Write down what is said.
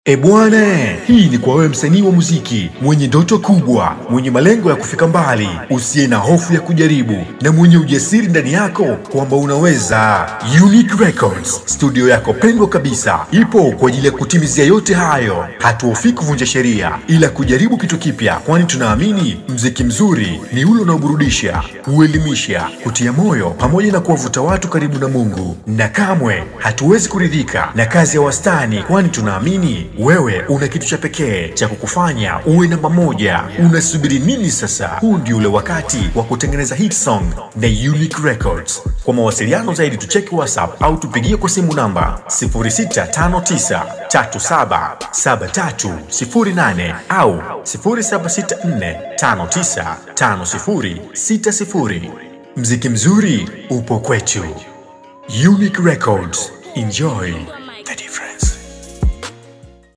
E bwana, hii ni kwa wewe msanii wa muziki mwenye ndoto kubwa, mwenye malengo ya kufika mbali, usiye na hofu ya kujaribu na mwenye ujasiri ndani yako kwamba unaweza. Unique Records, studio yako pendwa kabisa, ipo kwa ajili ya kutimizia yote hayo. Hatuhofii kuvunja sheria, ila kujaribu kitu kipya, kwani tunaamini mziki mzuri ni ule unaoburudisha, huelimisha, kutia moyo, pamoja na kuwavuta watu karibu na Mungu. Na kamwe hatuwezi kuridhika na kazi ya wastani, kwani tunaamini wewe una kitu cha pekee cha kukufanya uwe namba moja. Unasubiri nini sasa? Huu ndio ule wakati wa kutengeneza hit song na Unique Records. Kwa mawasiliano zaidi tucheki WhatsApp au tupigie kwa simu namba 0659377308 au 0764595060. Mziki mzuri upo kwetu. Unique Records. Enjoy.